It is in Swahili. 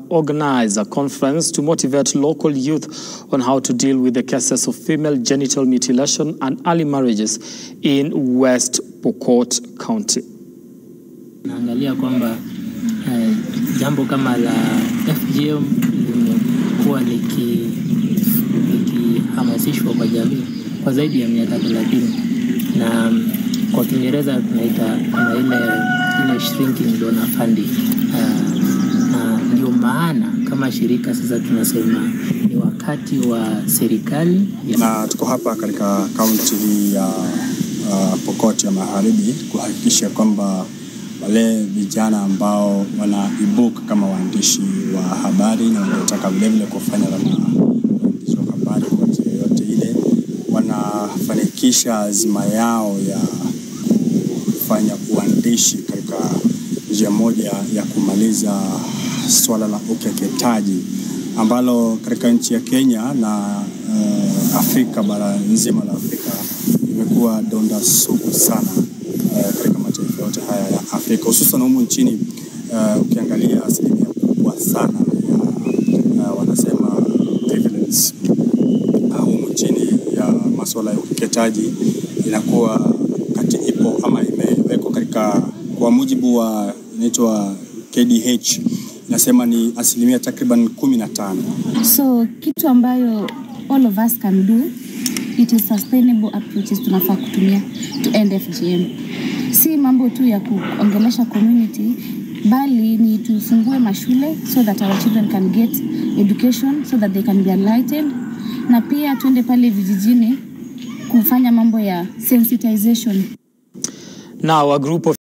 organized a conference to motivate local youth on how to deal with the cases of female genital mutilation and early marriages in West Pokot County. Naangalia kwamba eh, jambo kama la FGM limekuwa liki- likihamasishwa kwa jamii kwa zaidi ya miaka thelathini na mm, kwa Kiingereza tunaita kama ile ile shrinking donor funding. Uh, na ndio maana kama shirika sasa tunasema ni wakati wa serikali ya na tuko hapa katika kaunti hii ya uh, Pokot ya Magharibi kuhakikisha kwamba wale vijana ambao wanaibuka kama waandishi wa habari na wanaotaka vilevile kufanya kama waandishi wa habari kwa njia yoyote ile, wanafanikisha azima yao ya kufanya uandishi katika njia moja ya kumaliza swala la ukeketaji ambalo katika nchi ya Kenya na uh, Afrika bara nzima la Afrika imekuwa donda sugu sana uh, katika mataifa yote haya ya Afrika hususan humu nchini uh, ukiangalia asilimia kubwa sana ya uh, wanasema prevalence uh, humu nchini ya masuala ya ukeketaji inakuwa kati ipo ama imewekwa katika kwa mujibu wa inaitwa KDH inasema ni asilimia takriban kumi na tano. So kitu ambayo all of us can do it is sustainable approaches tunafaa kutumia to end FGM. Si mambo tu ya kuongelesha community bali ni tufungue mashule so that our children can get education so that they can be enlightened, na pia tuende pale vijijini kufanya mambo ya sensitization. Now, a group of